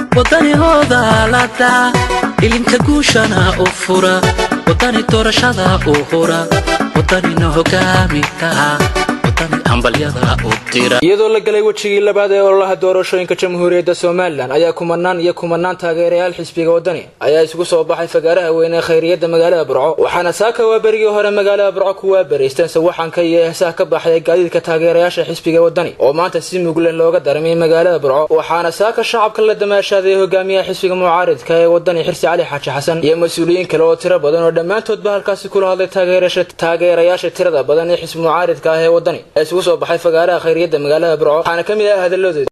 wadanihooda lada ilinka guushana u fura wadani doorashada u hura wadanina hogaaminta wadani hambalyada u dira iyadoo la galay wejigii labaad ee ololaha doorashooyinka jamhuuriyadda somalilan ayaa kumanaan iyo kumanaan taageerayaal xisbiga wadani ayaa isugu soo baxay fagaaraha weyn ee khayriyadda magaalada burco waxaana saaka waa berigii hore magaalada burco ku waabaraysteen sawaxanka iyo heesaha ka baxaya gaadiidka taageerayaasha xisbiga wadani oo maanta si muglen looga daramay magaalada burco waxaana saaka shacabka la damaashaaday hogaamiyaha xisbiga mucaaridka ee wadani xirsi cali xaaji xasan iyo mas-uuliyiin kale oo tiro badan oo dhammaantoodba halkaasi kula hadlay taageerayaasha tirada badan ee xisbi mucaaridka ah ee wadani ee isugu soo baxay fagaaraha khayriyadda magaalada burco waxaana ka mid ah hadalladooda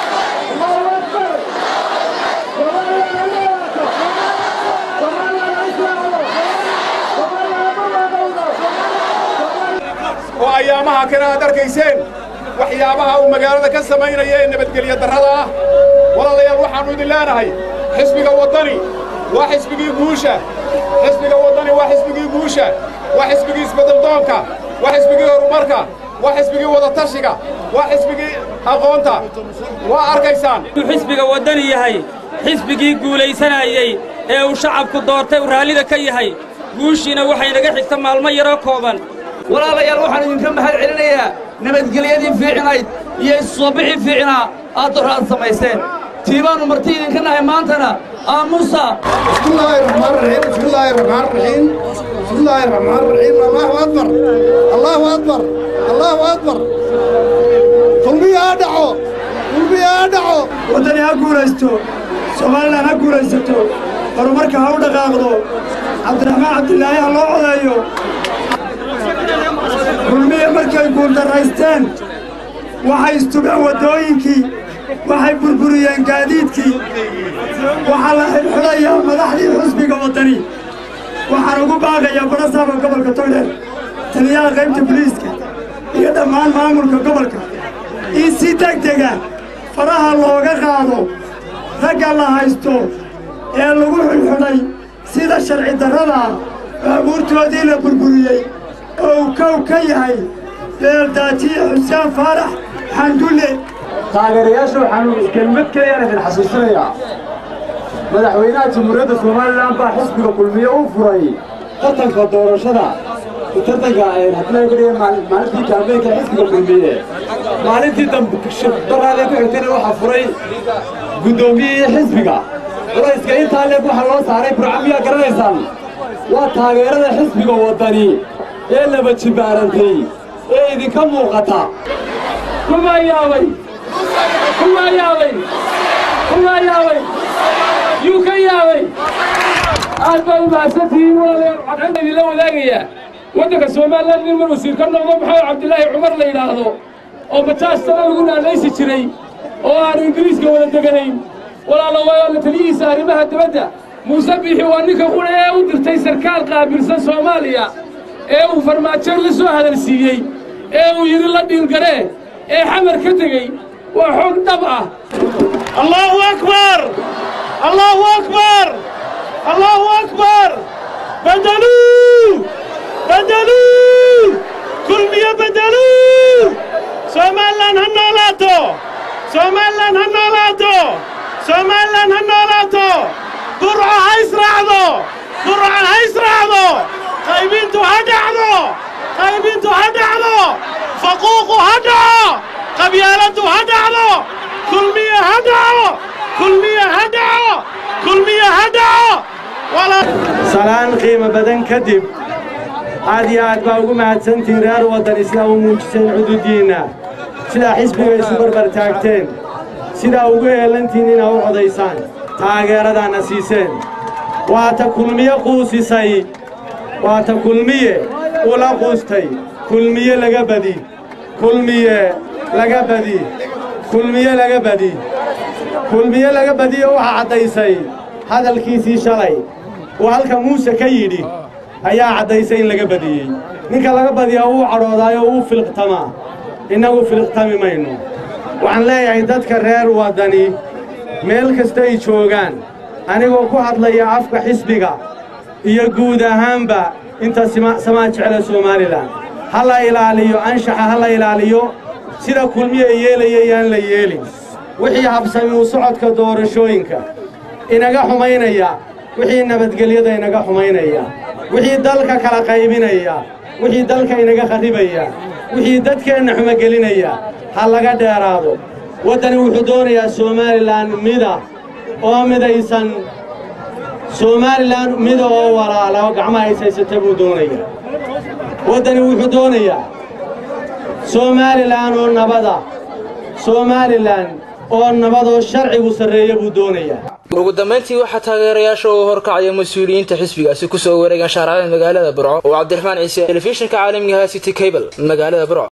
oo ayaamaha kale aad arkayseen waxyaabaha uu magaalada ka samaynaya ee nabadgelyo darrada ah walaalayaal waxaannu idin leenahay xisbiga waddani waa xisbigii guusha xisbiga waddani waa xisbigii guusha waa xisbigii isbeddeldoonka waa xisbigii horumarka waa xisbigii wadatashiga waa xisbigii aqoonta waa arkaysaan xisbiga waddani yahay xisbigii guulaysanayey ee uu shacabku doortay uu raallida ka yahay guushiina waxay naga xigta maalmo yaroo kooban walaalayaal waxaan idinka mahad celinayaa nabadgelyadii fiicnayd iyo isusoo bixii fiicnaa aad dor aad samayseen tiibaannu marti idinka nahay maantana aamusa bismillaahi raxmaan raxiim bismillaahi raxmaan raxiim bismillaahi raxmaan raxiim allaahu akbar allaahu akbar allaahu akbar kulmiya ha dhaco kulmiya ha dhaco waddani ha guulaysto somalilan ha guulaysato horumarka ha u dhaqaaqdo cabdiraxmaan cabdilaahi ha loo codeeyo kulmiya markay guuldarraysteen waxay istubeen waddooyinkii waxay burburiyeen gaadiidkii waxaa la xidxidhayaa madaxdii xusbiga waddani waxaan ugu baaqayaa barasaaba gobolka togdheer taliyaha qaybta boliiska iyo dhammaan maamulka gobolka in si degdega faraha looga qaado ragga la haysto ee lagu xidxidhay sida sharci darradaa baabuurtoodii la burburiyey oo uu kow ka yahay beeldaajiye xuseen faarax xandulle taageerayaasha waxaanu kelmad keliyaan idin xasuusinayaa madaxweynaha jamhuuriyadda somalilan baa xisbiga kulmiye u furay tartanka doorashada tartanka hadlaagariya maalintii kaambeynka xisbiga kulmiye maalintii dambaraadee ku xigtayna waxaa furay guddoomiyihii xisbiga culayska intaa leeg waxaa loo saaray burca miyaa garanaysaan waa taageerada xisbiga waddani ee laba jibaarantay ee idinka muuqata kumaa yaabay kumaa yaabay kumaa yaabay yuu ka yaabay aad baa u mahadsantihiin walaalayaal waxaan idinla wadaagayaa waddanka somalilan nin mar wasiir ka noqdo maxamed cabdilaahi cumar la yidhaahdo oo bajaaj sana lagu naalaysi jiray oo aanu ingiriiska wada deganayn walaala waa la taliyihiisa arrimaha dibadda muuse biixi waa ninka qura ee u dirtay sarkaal qaabilsan soomaaliya ee uu farmaajo la soo hadalsiiyey ee uu yidhi la dhiilgaree ee xamar ka tegey waa xoog dhab ah allaahu akbar allaahu akbar allaahu akbar bedeluu bedeluu kulmiyo bedeluu somalilan ha noolaato somalilan ha noolaato somalilan ha noolaato burco ha israacdo burco ha israacdo qaybintu ha dhacdo qaybintu ha dhacdo faquuqu ha dhaco qabyaaladdu ha dhacdo kulmiye ha dhaco kulmiye ha dhaco kulmiye ha dhaco salaan qiimo badan kadib aad iyo aad baa ugu mahadsantihiin reer waddan sidaa u muujiseen xuduuddiinna sidaa xisbiga isu barbar taagteen sidaa ugu heelantihiin inaa u codaysaan taageeradaanna siiseen waa ta kulmiye quusisay waa ta kulmiye ula quustay kulmiye laga badi kulmiye laga badi kulmiye laga badi kulmiye laga badiyo waxaa caddaysay hadalkiisii shalay uu halka muuse ka yidhi ayaa caddaysay in laga badiyey ninka laga badiyaa wuu cadhoodaayoo wuu filiqtamaa innagu filiqtami mayno waxaan leeyahay dadka reer waddani meel kasta ay joogaan anigoo ku hadlaya afka xisbiga iyo guud ahaanba inta samaa jecla somalilan ha la ilaaliyo anshaxa ha la ilaaliyo sida kulmiya yeelayayaan la yeelin wixii habsami u socodka doorashooyinka inaga xumaynaya wixii nabadgelyada inaga xumaynaya wixii dalka kala qaybinaya wixii dalka inaga kharribaya wixii dadkeenna xumogelinaya ha laga dheeraado waddani wuxuu doonayaa somalilan mida oo midaysan somalilan mida oo walaala oo gacmaha haysaysata buu doonayaa waddani wuxuu doonayaa somalilan oo nabada somalilan oo nabadoo sharcigu sarreeya buu doonayaa ugu dambayntii waxaa taageerayaasha uu horkacaya mas-uuliyiinta xisbigaasi kusoo wareegan shaaracada magaalada burco oo cabdiraxmaan ciise telefishinka caalamiga city cable magaalada burco